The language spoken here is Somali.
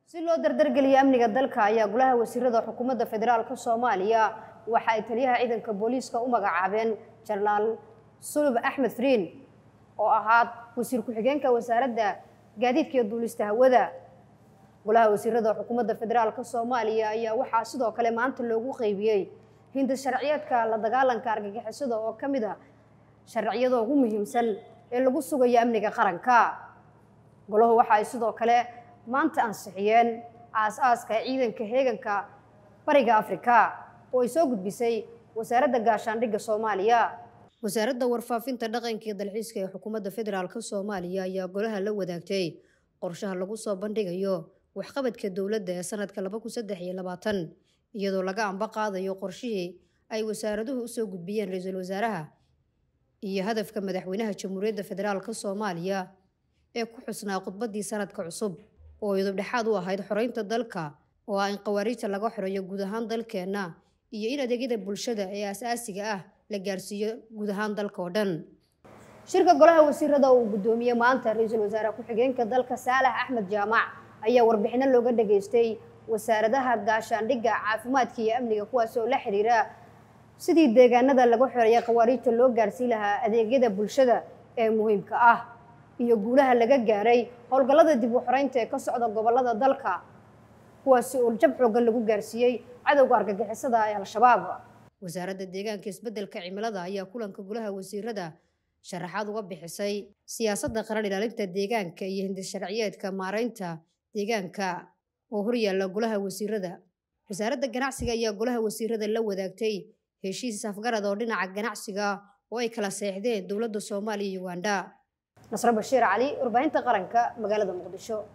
si loo dardargeliyo amniga dalka ayaa golaha wasiirada xukuumadda federaalka soomaaliya waxa ay taliyaha ciidanka booliiska u magacaabeen jenaraal sulub axmed friin oo ahaa wasiir ku-xigeenka wasaaradda gaadiidka iyo duulista hawada golaha wasiirada xukuumadda federaalka soomaaliya ayaa waxaa sidoo kale maanta loogu qeybiyey hinda sharciyeedka la dagaalanka argagixisada oo ka mid a sharciyada ugu muhiimsan ee lagu sugayo amniga qaranka golahu waxa ay sidoo kale maanta ansixiyeen aas-aaska ciidanka heeganka bariga afrika oo ay soo gudbisay wasaaradda gaashaandhigga soomaaliya wasaaradda warfaafinta dhaqanka iyo dalxiiska ee xukuumadda federaalk soomaaliya ayaa golaha la wadaagtay qorshaha lagu soo bandhigayo waxqabadka dowladda ee sanadka laba kun saddex iyo labaatan iyadoo laga amba qaadayo qorshihii ay wasaaraduhu usoo gudbiyeen ra-iisul wasaaraha iyo hadafka madaxweynaha jamhuuriyadda federaalk soomaaliya ee ku xusnaa khudbaddii sanadka cusub oo idub dhexaad u ahayd xoreynta dalka oo ah in khawaariijta laga xoreeyo guud ahaan dalkeenna iyo in adeegyada bulshada ee aas-aasiga ah la gaarsiiyo guud ahaan dalka oo dhan shirka golaha wasiirada uu guddoomiyey maanta ra-iisul wasaare ku-xigeenka dalka saalax axmed jaamac ayaa warbixino looga dhageystay wasaaradaha gaashaandhigga caafimaadka iyo amniga kuwaas oo la xiriira sidii deegaanada laga xoreeya khawaariijta loo gaarsiin lahaa adeegyada bulshada ee muhiimka ah iyo guulaha laga gaaray howlgallada dib u xoreynta ee ka socda gobollada dalka kuwaasi oo jab xooggan lagu gaarsiiyey cadowga argagixisada ee al-shabaab wasaaradda deegaanka isbeddelka cimilada ayaa kulanka golaha wasiirada sharaxaad uga bixisay siyaasadda qaran ilaalinta deegaanka iyo hindisharciyeedka maareynta deegaanka oo horyaalla golaha wasiirada wasaaradda ganacsiga ayaa golaha wasiirada la wadaagtay heshiis afgarad oo dhinaca ganacsiga oo ay kala seexdeen dowladda soomaaliya iyo ugandha nasre bashiir cali warbaahinta qaranka magaalada muqdisho